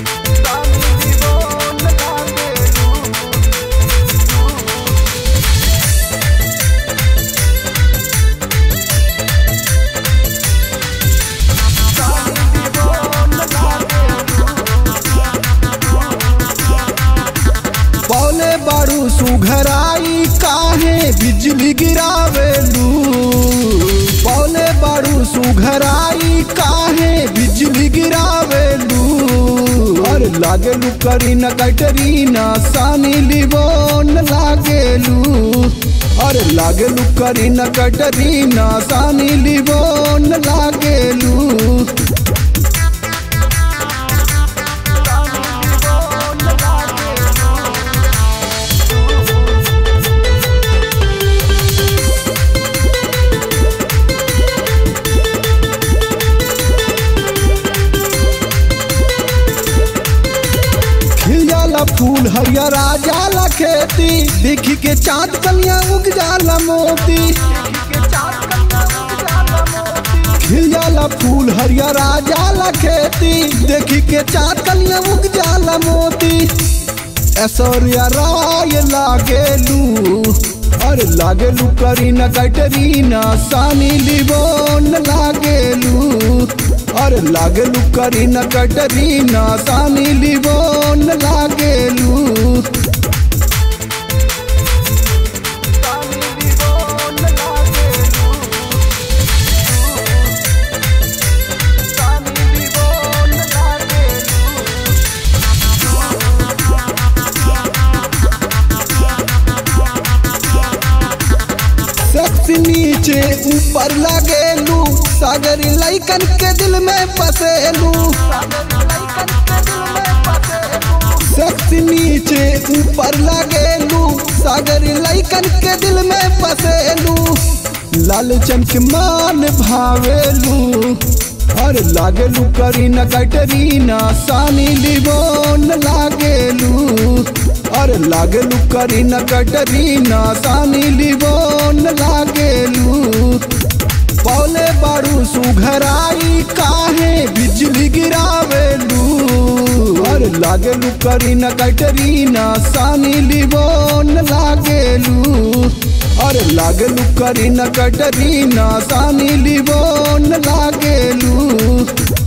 पौले बारू सुघराई काहे बिजली गिरावेलू पौले बारू सुघराई काहे बिजली गिरावेलू और लागेलू करीना कटरीना सानी लिबोन लागेलू और लागेलू करीना कटरीना सानी लिबोन लागेलू खिल जाला फूल हरियरा जाला खेती देखी के चाँद कलिया उग जाला मोती खिल जाला फूल हरियरा जाला खेती देखी के चाँद कलिया उग जाला मोती ऐश्वर्या राय लागेलू अरे लागेलू करीना कैटरीना सानी लिबोन लागेलू अरे लागेलू करीना कैटरीना सानी लिबोन लागेलू शख्स नीचे ऊपर लागेलू सागर लैकन के दिल में बसेलू शख्स नीचे ऊपर लागेलू सागर लैकन के दिल में बसेलू लाल चमक मान भावेलू और लागेलू करीना कैटरीना सानी लिबोन लागेलू और लागेलू करीना कैटरीना सानी लिबोन लागेलू पौले बारू सुघराई काहे बिजली गिरावेलू और लागेलू करीना कैटरीना सानी लिबोन लागेलू और लागेलू करीना कैटरीना सानी लिबोन लागेलू